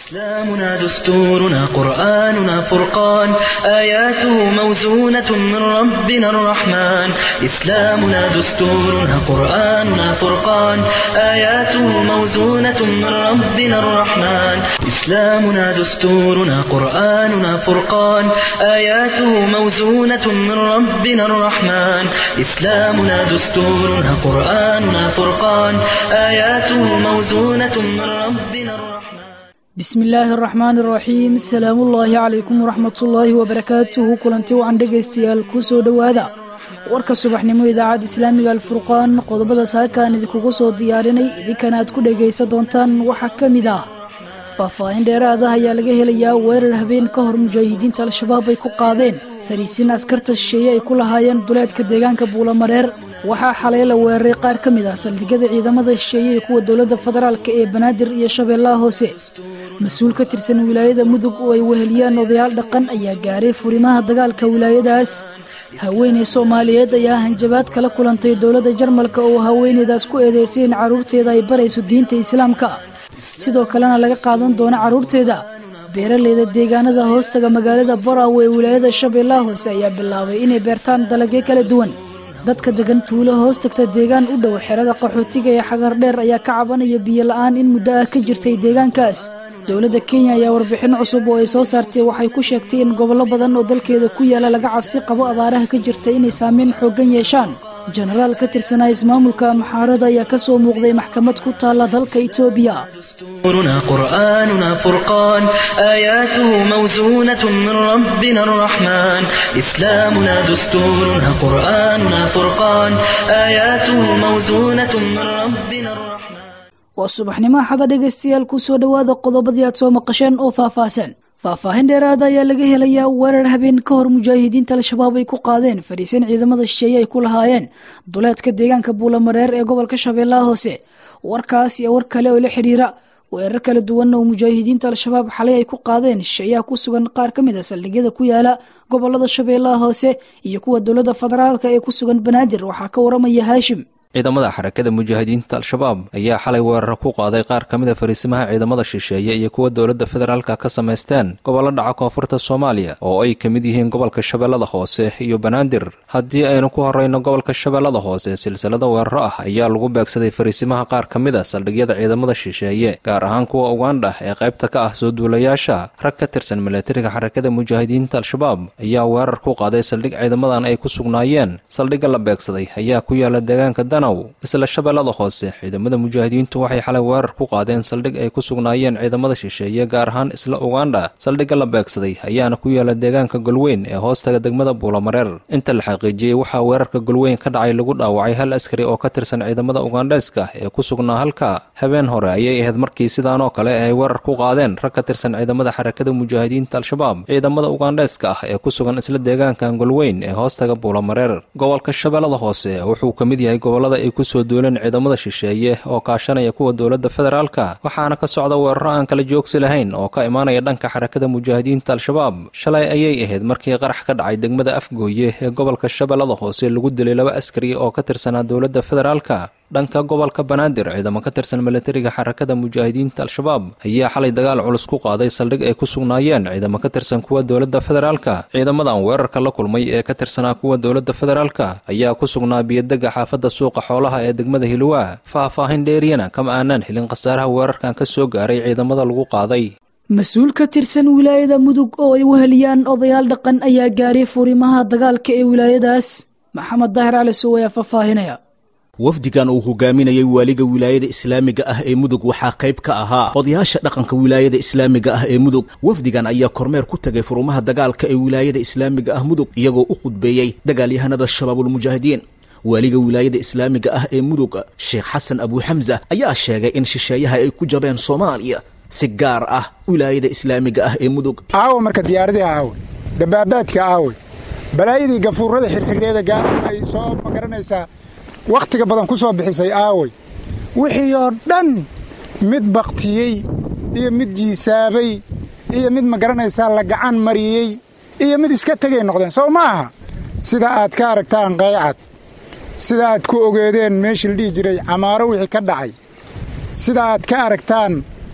إسلامنا دستورنا قرآننا فرقان آياته موزونة من ربنا الرحمن إسلامنا دستورنا قرآننا فرقان آياته موزونة من ربنا الرحمن إسلامنا دستورنا قرآننا فرقان آياته موزونة من ربنا الرحمن إسلامنا دستورنا قرآننا فرقان آياته موزونة من ربنا الرحمن bismi illaahi araxmaan iraxiim asalaamuullaahi calaykum waraxmatullaahi wabarakaatuhu kulanti wacan dhegaystayaal kuu soo dhowaada warka subaxnimo idaacadda islaamiga alfurqaan qodobada saakaan idinkugu soo diyaarinay idinkana aad ku dhegaysan doontaan waxaa ka mid ah faahfaahin dheeraada ayaa laga helayaa weerar habeen ka hor mujaahidiinta al-shabaab ay ku qaadeen fariisiin askarta shisheeye ay ku lahaayeen duleedka deegaanka buulamareer waxaa xalay la weeraray qaar ka mid ah saldhigyada ciidamada shisheeye ee kuwa dowladda federaalk ee banaadir iyo shabeellaha hoose mas-uul ka tirsan wilaayada mudug oo ay weheliyaan odayaal dhaqan ayaa gaaray furimaha dagaalka wilaayadaas haweeney soomaaliyeed ayaa hanjabaad kala kulantay dowladda jarmalka oo haweeneydaas ku eedeysay in carruurteeda ay barayso diinta islaamka sidoo kalena laga qaadan doono carruurteeda beeraleyda deegaanada hoostaga magaalada barawe ee wilaayada shabeellaha hoose ayaa bilaabay inay beertaan dalagyo kala duwan dadka degan tuulo hoos tagta deegaan u dhow xerada qaxootiga ee xagar dheer ayaa ka cabanaya biyo la-aan in muddo ah ka jirtay deegaankaas dowladda kenya ayaa warbixin cusub oo ay soo saartay waxay ku sheegtay in gobollo badan oo dalkeeda ku yaala laga cabsi qabo abaaraha ka jirta inay saameyn xooggan yeeshaan jenaraal ka tirsanaa ismaamulka amxaarada ayaa ka soo muuqday maxkamad ku taalla dalka itoobiya دستورنا قرآننا فرقان آياته موزونة من ربنا الرحمن إسلامنا دستورنا قرآننا فرقان آياته موزونة من ربنا الرحمن waa subaxnimo axada dhegaystayaal ku soo dhowaada qodobadii aad soo maqasheen oo faahfaahsan faahfaahin dheeraada ayaa laga helayaa weerar habeen ka hor mujaahidiinta al-shabaab ay ku qaadeen fadhiisan ciidamada shisheeye ay ku lahaayeen duleedka deegaanka buulamareer ee gobolka shabeellaha hoose warkaas iyo war kale oo la xiriira weerar kala duwan oo mujaahidiinta al-shabaab xalay ay ku qaadeen shisheeyaha ku sugan qaar ka mid a saldhigyada ku yaala gobolada shabeellaha hoose iyo kuwa dowladda federaalka ee ku sugan banaadir waxaa ka waramaya haashim ciidamada xarakada mujaahidiinta al-shabaab ayaa xalay weeraro ku qaaday qaar ka mid a fariisimaha ciidamada shisheeye iyo kuwa dowladda federaalka ka samaysteen gobollo dhaca koonfurta soomaaliya oo ay ka mid yihiin gobolka shabeellada hoose iyo banaadir haddii aynu ku horrayno gobolka shabeellada hoose silsilada weeraro ah ayaa lagu beegsaday fariisimaha qaar ka mid a saldhigyada ciidamada shisheeye gaar ahaan kuwa ugandha ee qaybta ka ah soo duulayaasha rag ka tirsan milatariga xarakada mujaahidiinta al-shabaab ayaa weerar ku qaaday saldhig ciidamadan ay ku sugnaayeen saldhigga la beegsaday ayaa ku yaala deegaanka isla shabeellada hoose ciidamada mujaahidiintu waxay xalay weerar ku qaadeen saldhig ay ku sugnaayeen ciidamada shisheeye gaar ahaan isla ugandha saldhigga la beegsaday ayaana ku yaala deegaanka golweyn ee hoostaga degmada buulamareer inta la xaqiijiyey waxaa weerarka golweyn ka dhacay lagu dhaawacay hal askari oo ka tirsan ciidamada ugandheeska ee ku sugnaa halka habeen hore ayay ahayd markii sidaanoo kale ay weerar ku qaadeen rag ka tirsan ciidamada xarakada mujaahidiinta al-shabaab ciidamada ugandheeska ah ee ku sugan isla deegaankan golweyn ee hoostaga buulamareer gobolka shabeellada hoose wuxuu ka mid yahay gobolada ay ku soo duuleen ciidamada shisheeye oo kaashanaya kuwa dowladda federaalka waxaana ka socda weeraro aan kala joogsi lahayn oo ka imaanaya dhanka xarakada mujaahidiinta al-shabaab shalay ayay ahayd markii qarax ka dhacay degmada afgooye ee gobolka shabeellada hoose lagu dilay laba askari oo ka tirsanaa dowladda federaalka dhanka gobolka banaadir ciidamo ka tirsan milatariga xarakada mujaahidiinta al-shabaab ayaa xalay dagaal culus ku qaaday saldhig ay ku sugnaayeen ciidamo ka tirsan kuwa dowladda federaalka ciidamadan weerarka la kulmay ee ka tirsanaa kuwa dowladda federaalka ayaa ku sugnaa biyodega xaafadda suuqa xoolaha ee degmada hilwaa faahfaahin dheeriyana kama aanaan helin khasaaraha weerarkan ka soo gaaray ciidamada lagu qaaday mas-uul ka tirsan wilaayada mudug oo ay weheliyaan odayaal dhaqan ayaa gaaray furimaha dagaalka ee wilaayadaas maxamed daahir cali sow ayaa faahfaahinaya wafdigan uu hogaaminayay waaliga wilaayada islaamiga ah ee mudug waxaa qayb ka ahaa odayaasha dhaqanka wilaayada islaamiga ah ee mudug wafdigan ayaa kormeer ku tagay furumaha dagaalka ee wilaayada islaamiga ah mudug iyagoo u khudbeeyey dagaalyahanada shabaabulmujaahidiin waaliga wilaayada islaamiga ah ee mudug sheekh xasan abuuxamsa ayaa sheegay in shisheeyaha ay ku jabeen soomaaliya si gaar ah wilaayada islaamiga ah ee mudug aawo marka diyaaradii aawe dabaabaadka aawe balaayadii gafuurada xirxireeda gaara ay soo magaranaysaa wakhtiga badan ku soo bixisay aawey wixii oo dhan mid baktiyey iyo mid jiisaabay iyo mid ma garanaysaa la gacan mariyey iyo mid iska tegay noqdeen sow ma aha sida aad ka aragtaan qaycad sida aad ku ogeedeen meeshii la dhihi jiray camaaro wixii ka dhacay sida aad ka aragtaan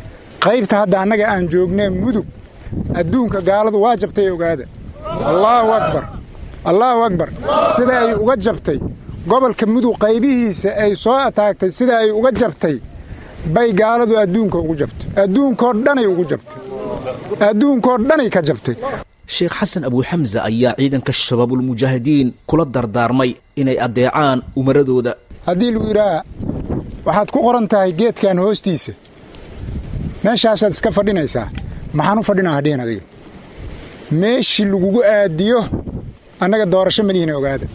qaybta hadda annaga aan joognee mudug adduunka gaaladu waa jabtay ogaada allaahu akbar allaahu akbar sida ay uga jabtay gobolka mudug qaybihiisa ay soo ataagtay sida ay uga jabtay bay gaaladu adduunka ugu jabtay adduunkoo dhanay ugu jabtay adduunkoo dhanay ka jabtay sheekh xasan abuuxamsa ayaa ciidanka shabaabulmujaahidiin kula dardaarmay inay addeecaan umaradooda haddii lagu yidhaaha waxaad ku qoran tahay geedkan hoostiisa meeshaasaad iska fadhinaysaa maxaan u fadhinaa hadhihin adiga meeshii lagugu aadiyo annaga doorasho melihin ogaada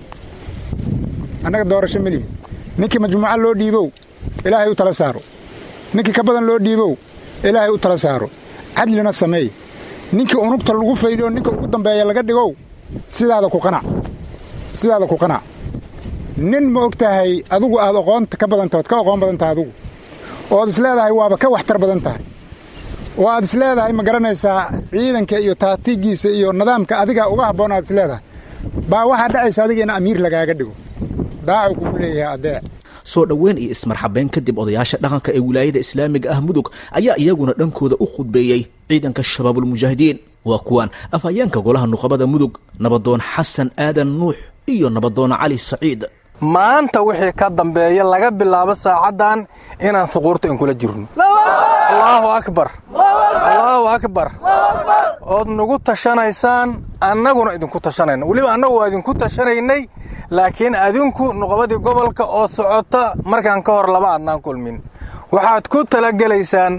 annaga doorasho melihin ninkii majmuuca loo dhiibow ilaahay u tala saaro ninkii ka badan loo dhiibow ilaahay u tala saaro cadlina sameey ninkii unugta lagu fayliyo ninka ugu dambeeya laga dhigow sidaada ku qanac sidaada ku qanac nin ma og tahay adigu aad oqoonta ka badantaha ood ka oqoon badan tahay adigu ood is leedahay waaba ka waxtar badan tahay oo aad is leedahay ma garanaysaa ciidanka iyo taatiigiisa iyo nidaamka adiga uga habboon aad is leedahay baa waxaa dhacaysa adiga in amiir lagaaga dhigo daacu kugu leeyahay adeec soo dhoweyn iyo ismarxabeyn kadib odayaasha dhaqanka ee wilaayada islaamiga ah mudug ayaa iyaguna dhankooda u khudbeeyey ciidanka shabaabulmujaahidiin waa kuwaan afhayeenka golaha nuqabada mudug nabadoon xasan aadan nuux iyo nabadoon cali saciid maanta wixii ka dambeeya laga bilaabo saacaddan inaan suquurta inkula jirno allaahu akbar allaahu akbar ood nagu tashanaysaan annaguna idinku tashanayna weliba annagu waa idinku tashanaynay laakiin adinku nuqabadii gobolka oo socota markaan ka hor laba adnaan kulmin waxaad ku talagelaysaan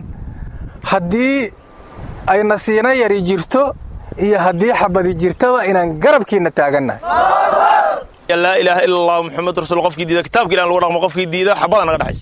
haddii ay nasiino yari jirto iyo haddii xabadi jirtaba inaan garabkiinna taagannahay laa ilaaha ila allah muxamed rasul qofkii diida kitaabka ilah lagu dhaqmo qofkii diida xabadaa naga dhexaysa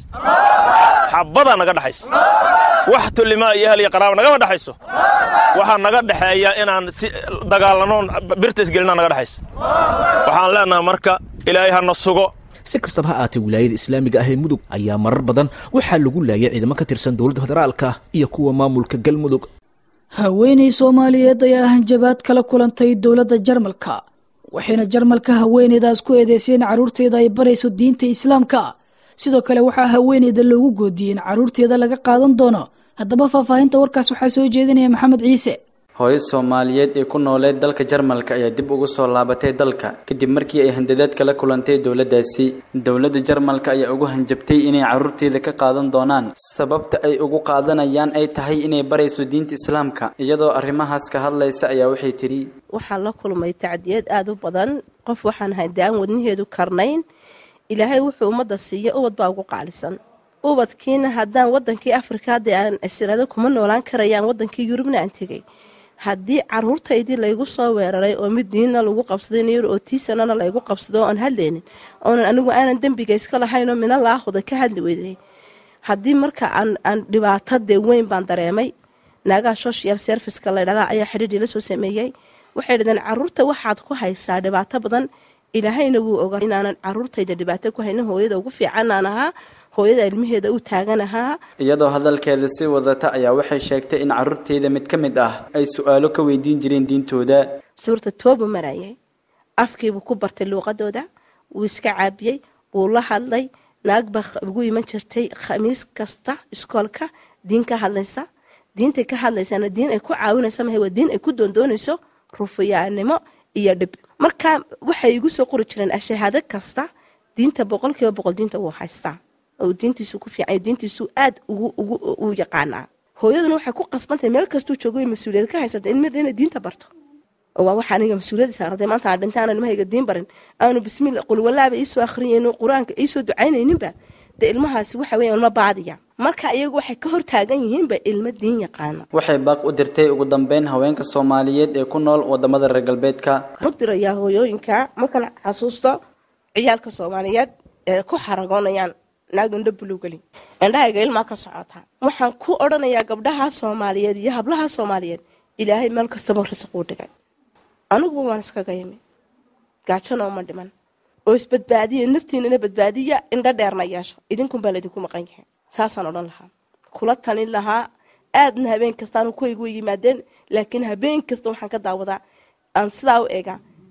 xabadaa naga dhexaysa wax tollimaa iyo ahal iyo qaraaba nagama dhexayso waxaa naga dhexeeya inaan si dagaalanoon birta isgelinaa naga dhexaysa waxaan leenahay marka ilaahay hana sugo si kastaba ha aatee wilaayada islaamiga ah ee mudug ayaa marar badan waxaa lagu laayay ciidamo ka tirsan dowladda federaalka iyo kuwa maamulka galmudug haweenay soomaaliyeed ayaa hanjabaad kala kulantay dowladda jarmalka waxayna jarmalka haweeneydaas ku eedeyseen carruurteeda ay barayso diinta islaamka sidoo kale waxaa haweeneyda loogu goodiyey in carruurteeda laga qaadan doono haddaba faahfaahinta warkaas waxaa soo jeedinaya maxamed ciise hooyo soomaaliyeed ee ku nooleed dalka jarmalka ayaa dib ugu soo laabatay dalka kadib markii ay handadaad kala kulantay dowladdaasi dowladda jarmalka ayaa ugu hanjabtay inay carruurteeda ka qaadan doonaan sababta ay ugu qaadanayaan ay tahay inay barayso diinta islaamka iyadoo arrimahaas ka hadlaysa ayaa waxay tidhi waxaan la kulmay tacdiyad aada u badan qof waxaan ahay daan wadnaheedu karnayn ilaahay wuxuu ummadda siiya ubad baa ugu qaalisan ubadkiina haddaan wadankii afrika hadda aan asirado kuma noolaan karayaan wadankii yurubna aan tegay haddii caruurtaydii laygu soo weeraray oo mid diinna lagu qabsaday niyar oo tiisanana laygu qabsado oon hadlaynin oonan anigu aanan dembiga iska lahaynoo mina laahuda ka hadli weyday haddii marka aan dhibaato dee weyn baan dareemay naagaha social serviceka laydhahdaa ayaa xidhiidhii la soo sameeyey waxay dhahdeen caruurta waxaad ku haysaa dhibaato badan ilaahayna wuu ogaa inaanan caruurtayda dhibaato ku haynin hooyada ugu fiicanaan ahaa hooyada ilmaheeda u taagan ahaa iyadoo hadalkeeda si wadata ayaa waxay sheegtay in carruurteeda mid ka mid ah ay su-aalo ka weydiin jireen diintooda suurta toobu marayay afkiibuu ku bartay luuqadooda wuu iska caabiyey wuu la hadlay naag baa ugu iman jirtay khamiis kasta iskoolka diin ka hadlaysa diintay ka hadlaysaana diin ay ku caawinaysa mahay waa diin ay ku doondoonayso rufiyaanimo iyo dhib marka waxay igu soo qori jireen ashahaado kasta diinta boqolkiiba boqol diinta wuu haystaa oo diintiisu ku fiican diintiisu aad ugu ugu u yaqaanaa hooyaduna waxay ku qasbantahay meel kastuu joogo mas-uuliyad ka haysata ilmaheeda inay diinta barto waa waxa aniga mas-uuliyadda saarantay maanta aan dhinta aanan ilmahayga diin barin aanu bismillah qul wallaaba iisoo akhriyaynin qur-aanka iisoo ducaynayninba dee ilmahaasi waxa weeyaan ilma baadiya marka iyagu waxay ka hor taagan yihiinba ilmo diin yaqaana waxay baaq u dirtay ugu dambeyn haweenka soomaaliyeed ee ku nool wadamada reer galbeedka u dirayaa hooyooyinka markan xasuusto ciyaalka soomaaliyeed ee ku xaragoonayaan naag indho bulugeli indhahayga ilmaa ka socota waxaan ku odhanayaa gabdhaha soomaaliyeed iyo hablaha soomaaliyeed ilaahay meel kastaba risiquu dhigay aniguba waan iskaga yimi gaajana uma dhiman oo isbadbaadiya naftiinana badbaadiya indho dheerna yeesha idinkunbaa laydinku maqan yahay saasaan odhan lahaa kula talin lahaa aadna habeen kastaanu kuwaygu yimaadeen laakiin habeen kasta waxaan ka daawadaa aan sidaa u eegaa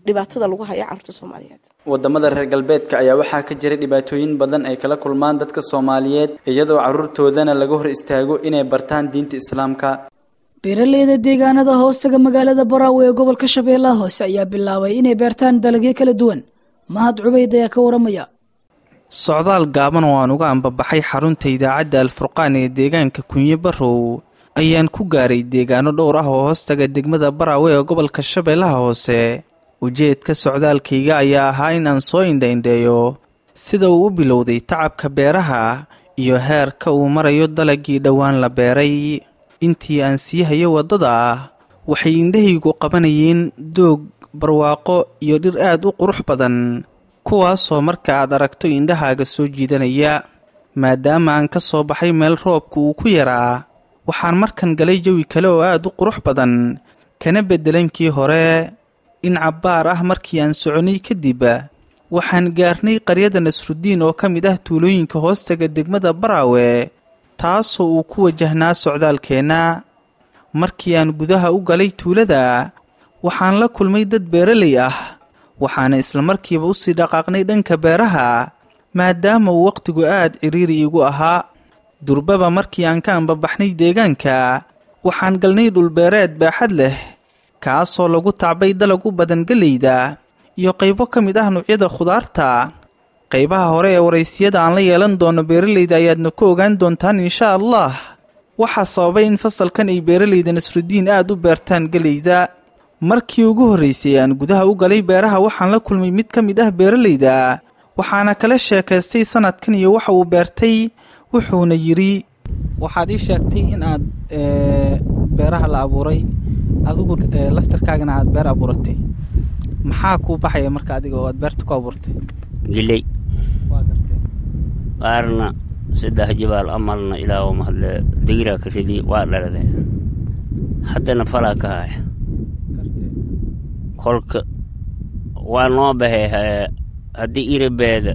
dhibaatada lagu hayo carruurta soomaaliyeed wadamada reer galbeedka ayaa waxaa ka jiray dhibaatooyin badan ay kala kulmaan dadka soomaaliyeed iyadoo carruurtoodana laga hor istaago inay bartaan diinta islaamka beeraleyda deegaanada hoostaga magaalada baraawe ee gobolka shabeellaha hoose ayaa bilaabay inay beertaan dalagyo kala duwan mahad cubayd ayaa ka waramaya socdaal gaaban oo aan uga ambabaxay xarunta idaacadda alfurqaan ee deegaanka kunye barow ayaan ku gaaray deegaano dhowr ah oo hoostaga degmada baraawe ee gobolka shabeellaha hoose ujeedka socdaalkayga ayaa ahaa in aan soo indhaindheeyo sida uu u bilowday tacabka beeraha iyo heerka uu marayo dalagii dhowaan la beeray intii aan sii hayo waddada waxay indhahaygu qabanayeen doog barwaaqo iyo dhir aad u qurux badan kuwaasoo marka aad aragto indhahaaga soo jiidanaya maadaama aan ka soo baxay meel roobka uu ku yaraa waxaan markan galay jawi kale oo aad u qurux badan kana beddelankii hore in cabbaar ah markii aan soconay kadib waxaan gaarnay qaryada nasrudiin oo ka mid ah tuulooyinka hoostaga degmada baraawe taasoo uu ku wajahnaa socdaalkeenna markii aan gudaha u galay tuulada waxaan la kulmay dad beeraley ah waxaana islamarkiiba usii dhaqaaqnay dhanka beeraha maadaama uu wakhtigu aad cidhiiri igu ahaa durbaba markii aan ka ambabaxnay deegaanka waxaan galnay dhulbeereed baaxad leh kaasoo lagu tacbay dalag u badan geleyda iyo qaybo ka mid ah nuucyada khudaarta qaybaha hore ee waraysiyada aan la yeelan doono beeraleyda ayaadna ku ogaan doontaan insha allah waxaa sababay in fasalkan ay beeraleyda nasrudiin aad u beertaan geleyda markii ugu horreysay aan gudaha u galay beeraha waxaan la kulmay mid ka mid ah beeraleyda waxaana kala sheekaystay sanadkan iyo waxa uu beertay wuxuuna yidhi waxaad ii sheegtay in aad beeraha la abuuray adigu laftarkaagana aad beer abuuratay maxaa kuu baxaya marka adiga oo aad beerta ku abuurtay giley qaarna saddex jibaal amalna ilaa mahadle digiraa ka ridi waa dhalade haddana falaa ka haya kolka waa noo baxay haddii iribeeda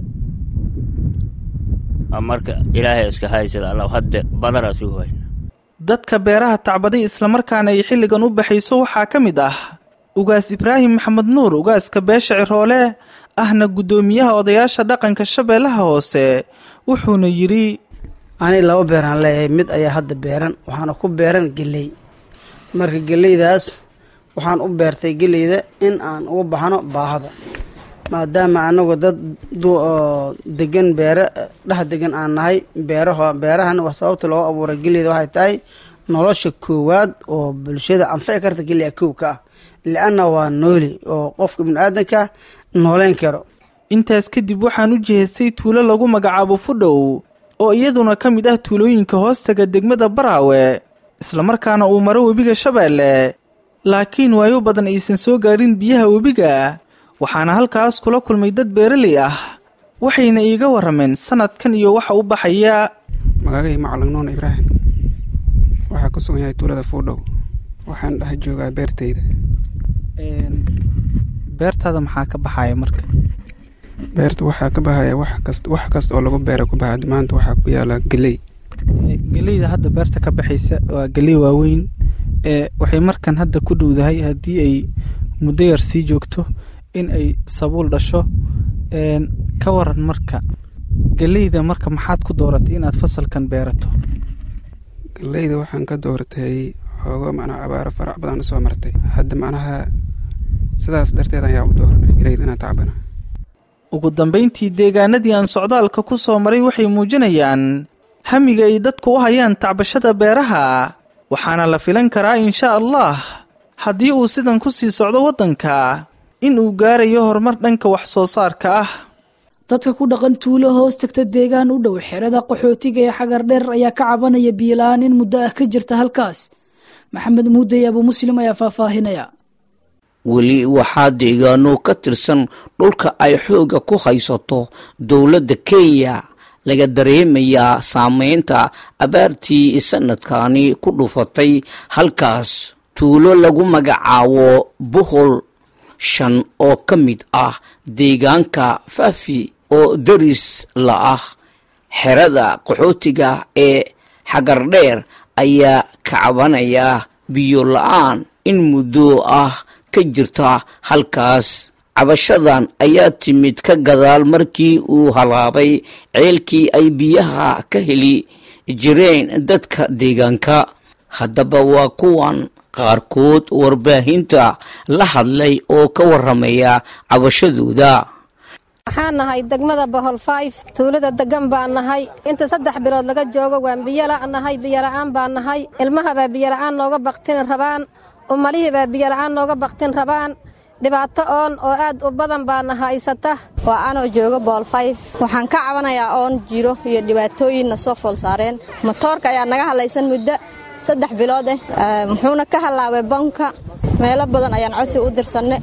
marka ilaahay iska haysada alla hadda badaraas u hayn dadka beeraha tacbaday islamarkaana ay xilligan u baxayso waxaa ka mid ah ugaas ibraahim maxamed nuur ugaaska beesha ciroole ahna guddoomiyaha odayaasha dhaqanka shabeellaha hoose wuxuuna yidhi ani laba beeraan leeyahay mid ayaa hadda beeran waxaana ku beeran geley marka geleydaas waxaan u beertay geleyda in aan uga baxno baahada maadaama anagu dad degan beere dhex degan aan nahay beeraho beerahan waa sababta loo abuuray geleyda waxay tahay nolosha koowaad oo bulshada anfici karta geliya kow ka ah li-anna waa nooli oo qofka bini-aadanka nooleyn karo intaas kadib waxaan u jihaystay tuulo lagu magacaabo fudhow oo iyaduna ka mid ah tuulooyinka hoostaga degmada baraawe islamarkaana uu maro webiga shabeelle laakiin waayo badan aysan soo gaarin biyaha webiga waxaana halkaas kula kulmay dad beeraley ah waxayna iiga warrameen sanadkan iyo waxa u baxaya magacay macalin nuun ibraahim waxaa ku sugan yahay tuulada fuudhow waxaan dhex joogaa beertayda beertaada maxaa ka baxaya marka beerta waxaa ka baxaya wax kast wax kasta oo lagu beera ku baxa maanta waxaa ku yaala geley geleyda hadda beerta ka baxaysa waa geley waaweyn ee waxay markan hadda ku dhowdahay haddii ay muddo yar sii joogto in ay sabuul dhasho ka waran marka geleyda marka maxaad ku dooratay inaad fasalkan beerato geleyda waxaan ka dooratay xoogo macnaha abaaro farac badan soo martay hadda macnaha sidaas darteed ayaa u dooranay geleyda inaan tacbana ugu dambayntii deegaanadii aan socdaalka ku soo maray waxay muujinayaan hamiga ay dadku u hayaan tacbashada beeraha waxaana la filan karaa insha allah haddii uu sidan ku sii socdo waddanka in uu gaarayo horumar dhanka wax soo saarka ah dadka ku dhaqan tuulo hoos tagta deegaan u dhow xerada qaxootiga ee xagar dheer ayaa ka cabanaya biilaan in muddo ah ka jirta halkaas maxamed muudey abu muslim ayaa faahfaahinaya weli waxaa deegaano ka tirsan dhulka ay xooga ku haysato dowladda kenya laga dareemayaa saameynta abaartii sanadkani ku dhufatay halkaas tuulo lagu magacaabo bohol shan oo ka mid ah deegaanka faafi oo daris la ah xerada qaxootiga ee xagardheer ayaa ka cabanaya biyo la-aan in muddo ah ka jirta halkaas cabashadan ayaa timid ka gadaal markii uu halaabay ceelkii ay biyaha ka heli jireen dadka deegaanka haddaba waa kuwan qaarkood warbaahinta la hadlay oo ka waramaya cabashadooda waxaan nahay degmada bohol fayf tuulada degan baan nahay inta saddex bilood laga joogo waan biyala' nahay biyola'aan baan nahay ilmahabaa biyola'aan nooga baktin rabaan umalihiibaa biyola'aan nooga baktin rabaan dhibaato oon oo aad u badan baana haysata waa anoo jooga boolfayf waxaan ka cabanayaa oon jiro iyo dhibaatooyinna soo fool saareen motoorka ayaa naga hadlaysan muddo saddex bilood eh muxuuna ka hallaabay banka meelo badan ayaan cosi u dirsanne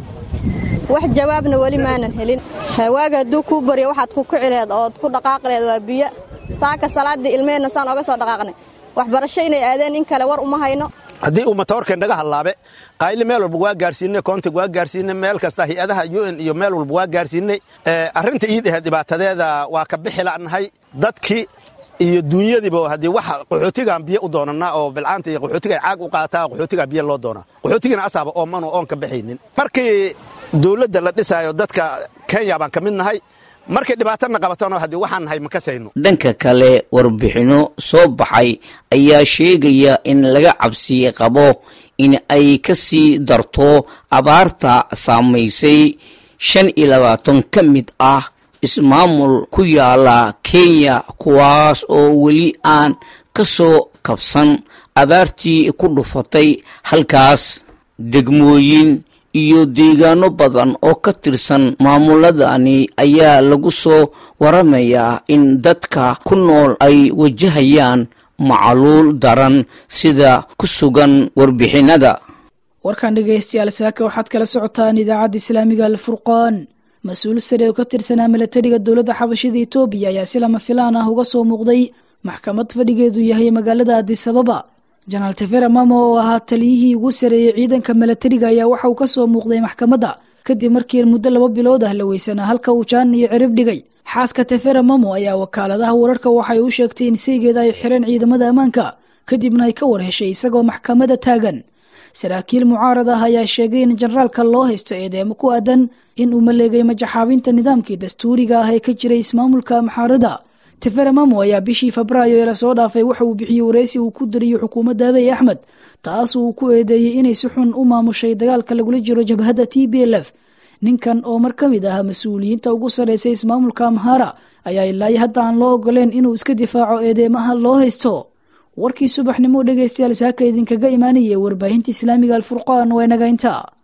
wax jawaabna weli maanan helin waaga hadduu kuu barya waxaad ku kici laheed ood ku dhaqaaqi laheed waa biyo saaka salaaddii ilmeheenna saan oga soo dhaqaaqnay waxbarasho inay aadeen in kale war uma hayno haddii uu matoorkeen naga hallaabe qayli meel walba waa gaarsiinay koontig waa gaarsiinay meel kasta hay-adaha u n iyo meel walba waa gaarsiinay arrinta iid aheed dhibaatadeeda waa ka bixi la'nahay dadkii iyo duunyadiiba haddii waxa qaxootigaan biyo u doonanaa oo bilcaanta iyo qaxootiga ay caag u qaataa qaxootigaa biyo loo doonaa qaxootigina asaaba oomanu oon ka baxaynin markii dawladda la dhisaayo dadka kenya baan ka mid nahay markay dhibaatana qabatona haddii waxaan nahay ma kasayno dhanka kale warbixinno soo baxay ayaa sheegaya in laga cabsi qabo in ay ka sii darto abaarta saamaysay shan iyo labaatan ka mid ah ismaamul ku yaala kenya kuwaas oo weli aan ka soo kabsan abaartii ku dhufatay halkaas degmooyin iyo deegaano badan oo ka tirsan maamuladani ayaa lagu soo waramayaa in dadka ku nool ay wajahayaan macaluul daran sida ku sugan warbixinada warkan dhegaystayaal saaka waxaad kala socotaan idaacadda islaamiga alfurqaan mas-uul sare oo ka tirsanaa milatariga dowladda xabashida etoobiya ayaa si lama filaan ah uga soo muuqday maxkamad fadhigeedu yahay magaalada adisababa janaal tefera mamo oo ahaa taliyihii ugu sareeyey ciidanka milatariga ayaa waxa uu ka soo muuqday maxkamadda kadib markii muddo laba bilood ah la weysanaa halka uu jaan iyo cirib dhigay xaaska tefera mamo ayaa wakaaladaha wararka waxay u sheegtay in saygeeda ay xireen ciidamada ammaanka kadibna ay ka war heshay isagoo maxkamadda taagan saraakiil mucaarad ah ayaa sheegay in generaalka loo haysto eedeemo ku aadan in uu maleegay majaxaabinta nidaamkii dastuuriga ah ee ka jiray ismaamulka maxaarada tefera mamo ayaa bishii febraayo ee lasoo dhaafay waxa uu bixiyey wareysi uu ku diriyo xukuumadda abiy axmed taas uu ku eedeeyey inay si xun u maamushay dagaalka lagula jiro jabhadda t b l f ninkan oo mar ka mid ah mas-uuliyiinta ugu sarreysay ismaamulka amhara ayaa ilaa hadda aan loo ogoleen inuu iska difaaco eedeemaha loo haysto warkii subaxnimo dhegaystayaal saaka idinkaga imaanayay warbaahinta islaamiga alfurqaan waa naga intaa